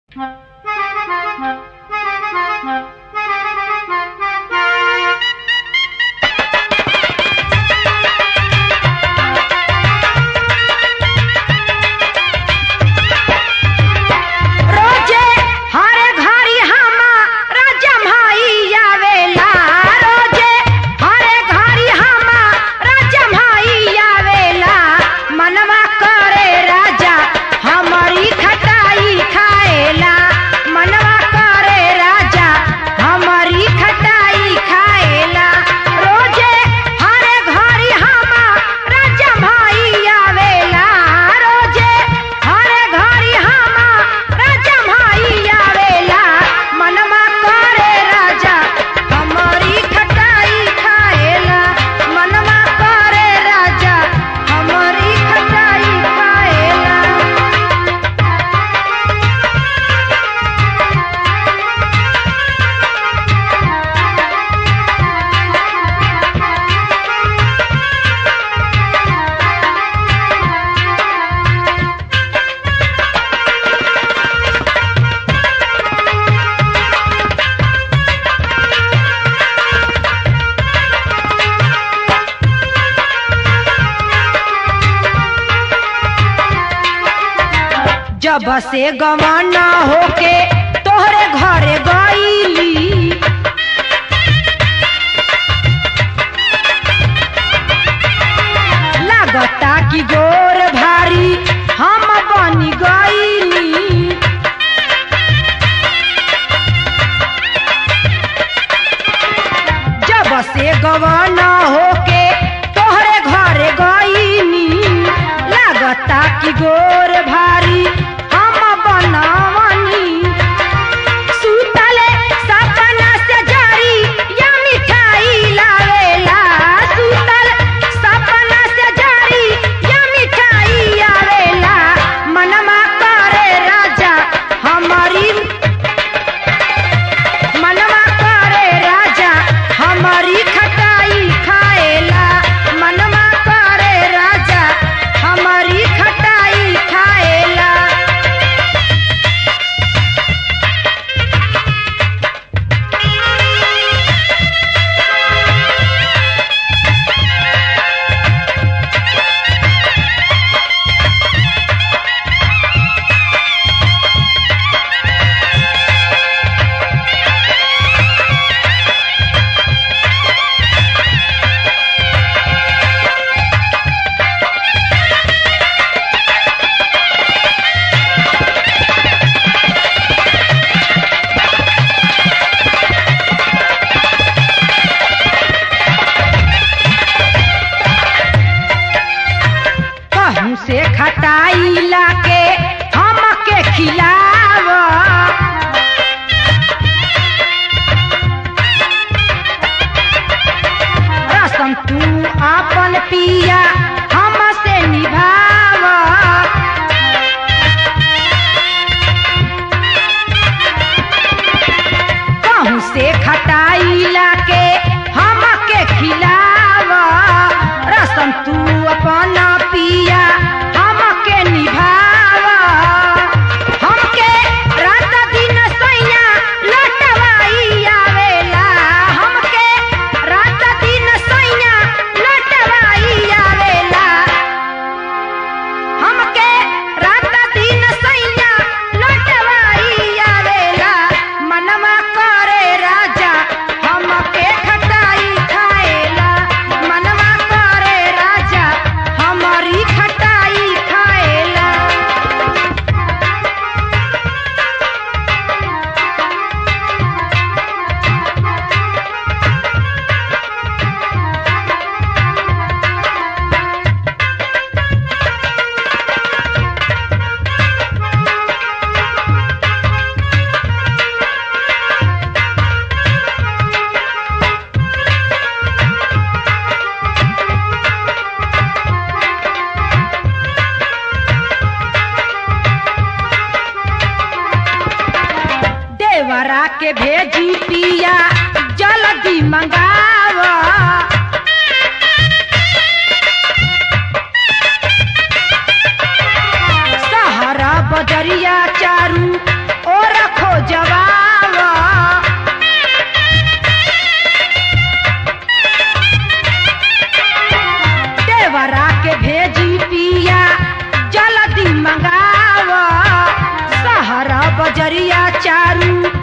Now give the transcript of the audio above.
रोजे हरे घरी हमारा जम्हाई आवेला रोजे हरे घरी हमारा जम्हाई आवेला मनवा करे राजा हमारी खटाई खाएला मनवा करे राजा हमारी खटाई खाएला रोजे हरे घरी हमारा जम्हाई आवेला रोजे हरे घरी हमारा जम्हाई आवेला मनवा करे राजा हमारी खटाई खाएला मनवा करे राजा हमारी खटाई खाएला जब से गवाना होके तोहरे घरे गईली लागता कि गोर भारी हम बनी गईली जब से गवाना होके तोहरे घरे गईनी लागता कि गोर भारी हम बनावनी सुतले सपना से जारी या मिठाई लावेला सुतल सपना से जारी या मिठाई आवेला मनमा करे राजा हमारी मनवा करे राजा हमारी खटाई खाएला मनवा करे राजा हमारी खटाई खाएला कहूँ से खटाई लाके हमके खिलाव रसम तू आपन पिया हमसे निभाव कहूँ से खटाई लाके हमके खिलाव रसम तू अपन पिया हमके निभाव हमके रात दिन सैया लटवाई आवेला हमके रात दिन सैया लटवाई आवेला हमके रात दिन सैया लटवाई आवेला मनवा करे राजा हमके खटाई खाएला मनवा करे राजा हमारी खटाई खाएला देवरा के भेजी पिया जल्दी मंगाव बजरिया चारू और चारू